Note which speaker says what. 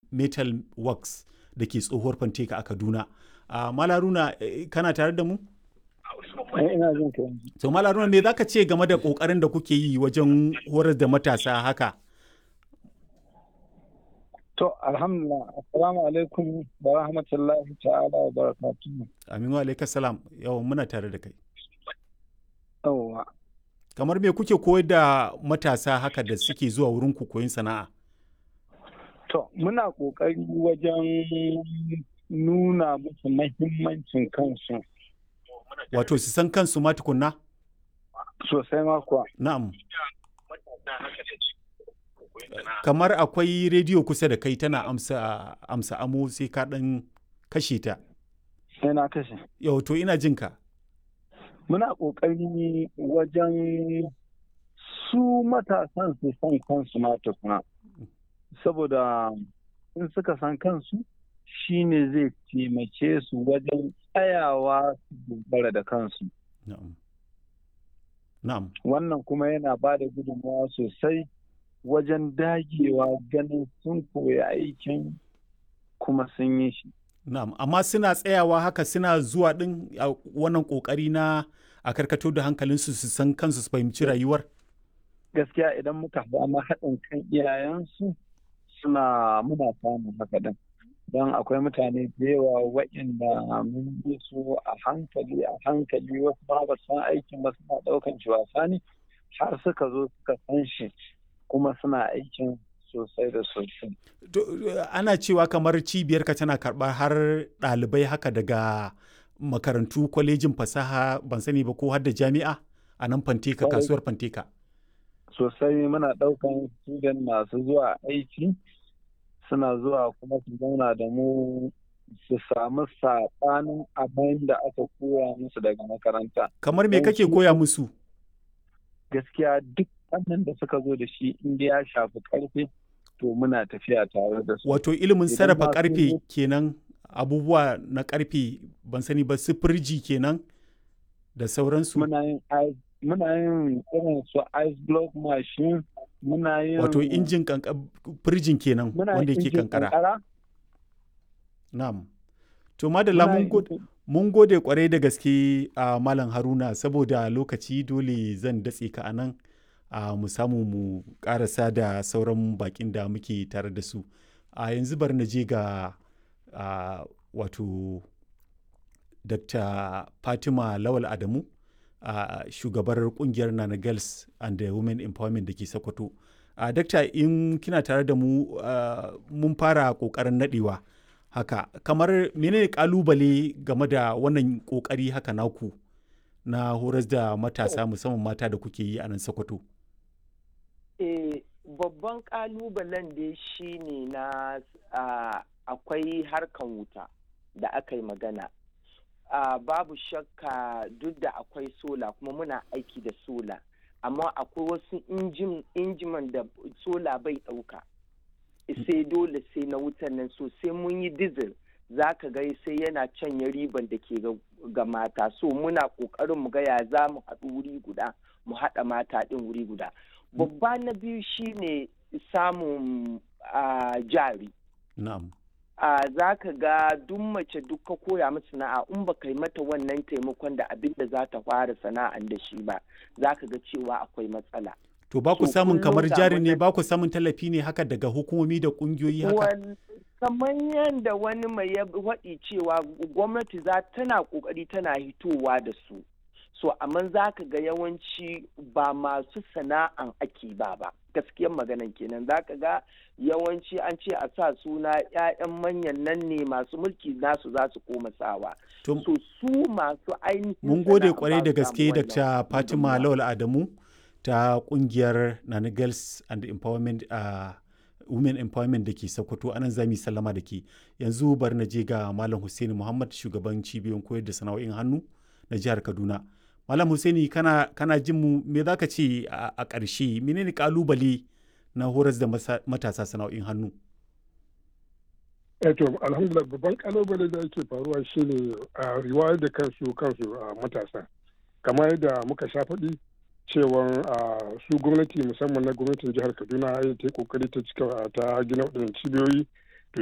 Speaker 1: metal works da ke tsohuwar fanteka a kaduna uh, malaruna kana tare da mu
Speaker 2: ina jin ka
Speaker 1: so malaruna me zaka ce game da kokarin da kuke yi wajen horar da matasa haka
Speaker 2: to alhamdulillah assalamu alaikum wa rahmatullahi ta'ala wa barakatuhu
Speaker 1: amin wa alaikas salam yawan muna tare da kai
Speaker 2: yawwa
Speaker 1: kamar me kuke koyar da matasa haka da suke zuwa wurin ku koyin sana'a
Speaker 2: to muna kokari wajen nuna musu mahimmancin kansu
Speaker 1: wato su san kansu ma tukunna
Speaker 2: sosai ma kuwa
Speaker 1: na'am kamar akwai rediyo kusa da kai tana amsa amsa amo sai ka dan kashe ta
Speaker 2: sai na kashe
Speaker 1: yau to ina jin ka
Speaker 2: muna ƙoƙari wajen su matasan su san kansu ma tukuna saboda in suka san kansu shine zai taimake su wajen tsayawa su dogara da kansu
Speaker 1: na'am na'am
Speaker 2: wannan kuma yana ba da gudunmawa sosai wajen dagewa ganin sun koya aikin kuma sun yi shi
Speaker 1: na'am amma suna tsayawa haka suna zuwa din a wannan kokari na a karkato da hankalinsu su san kansu su fahimci rayuwar
Speaker 2: gaskiya idan muka samu haɗin kan iyayensu suna muna samun haka din don akwai mutane da yawa waɗanda mun bi su a hankali a hankali wasu ba ba san aikin ba suna ɗaukan shi wasa ne har suka zo suka san shi kuma suna aikin sosai da sosai.
Speaker 1: Ana cewa kamar cibiyarka tana karɓar har ɗalibai haka daga makarantu kwalejin fasaha ban sani ba ko har da jami'a a nan fanteka kasuwar fanteka.
Speaker 2: Sosai muna ɗaukan student masu zuwa aiki suna zuwa kuma su zauna da mu su samu saɓanin abin da aka koya musu daga makaranta.
Speaker 1: Kamar me kake koya musu?
Speaker 2: Gaskiya duk wannan da suka zo da shi inda ya shafi karfe to muna tafiya tare da su.
Speaker 1: Wato ilimin sarrafa karfe kenan abubuwa na karfe ban sani ba su firji kenan da sauransu.
Speaker 2: Muna yin muna yin irin su ice block machine muna yin
Speaker 1: Wato injin firjin kenan wanda yake kankara. Na'am. To madalla mun gode kwarai da gaske a Malam Haruna saboda lokaci dole zan datse ka a nan. Uh, mu samu mu karasa da sauran bakin da muke tare da su a uh, yanzu bar na je ga uh, wato dr fatima lawal adamu uh, shugabar kungiyar nana girls and the women empowerment da ke sokoto uh, dakta in kina tare da mu uh, mun fara kokarin nadewa haka kamar menene kalubale game da wannan kokari haka naku na horas da matasa musamman mata da kuke yi a nan sokoto
Speaker 3: Eh, babban kalubalen da shi ne na akwai harkan wuta da aka yi magana. Uh, babu shakka duk da akwai sola kuma muna aiki da sola amma akwai wasu injiman da sola bai ɗauka sai dole sai na wutan nan so sai mun yi dizil za ka ga sai yana canya riban da ke ga mata so muna ƙoƙarin mu ga ya za mu haɗu wuri guda mu haɗa mata ɗin wuri guda babba na biyu shine samun jari
Speaker 1: na'am
Speaker 3: za ka ga duk mace duk ka koya mata sana'a in ba yi mata wannan taimakon da abin da za ta fara sana'an da shi ba za ka ga cewa akwai matsala
Speaker 1: to ba ku samun kamar jari ne ba ku samun tallafi ne haka daga hukumomi da ƙungiyoyi haka
Speaker 3: kamar yadda wani mai ya faɗi cewa gwamnati za tana ƙoƙari tana hitowa da su so amma za ka ga yawanci ba masu sana'an ake ba ba gaskiyar maganan kenan za ka ga yawanci an ce a sa suna 'ya'yan manyan nan ne masu mulki nasu za su koma sawa so su masu ainihin
Speaker 1: mun gode kwarai da gaske dr fatima lawal adamu ta kungiyar nana girls and empowerment uh, women empowerment da ke sokoto anan zami sallama da ke yanzu bari na je ga malam hussaini muhammad shugaban cibiyoyin koyar da sana'o'in hannu na jihar kaduna Malam Hussaini kana, kana jin mu me za ka ce a ƙarshe menene kalubale na horas da matasa sana'o'in hannu?
Speaker 4: Eto alhamdulillah babban kalubale da yake faruwa shine a riwayar da kansu kansu a matasa. Kamar yadda muka sha faɗi cewa su gwamnati musamman na gwamnatin jihar Kaduna ya ta yi kokari ta cika ta gina waɗannan cibiyoyi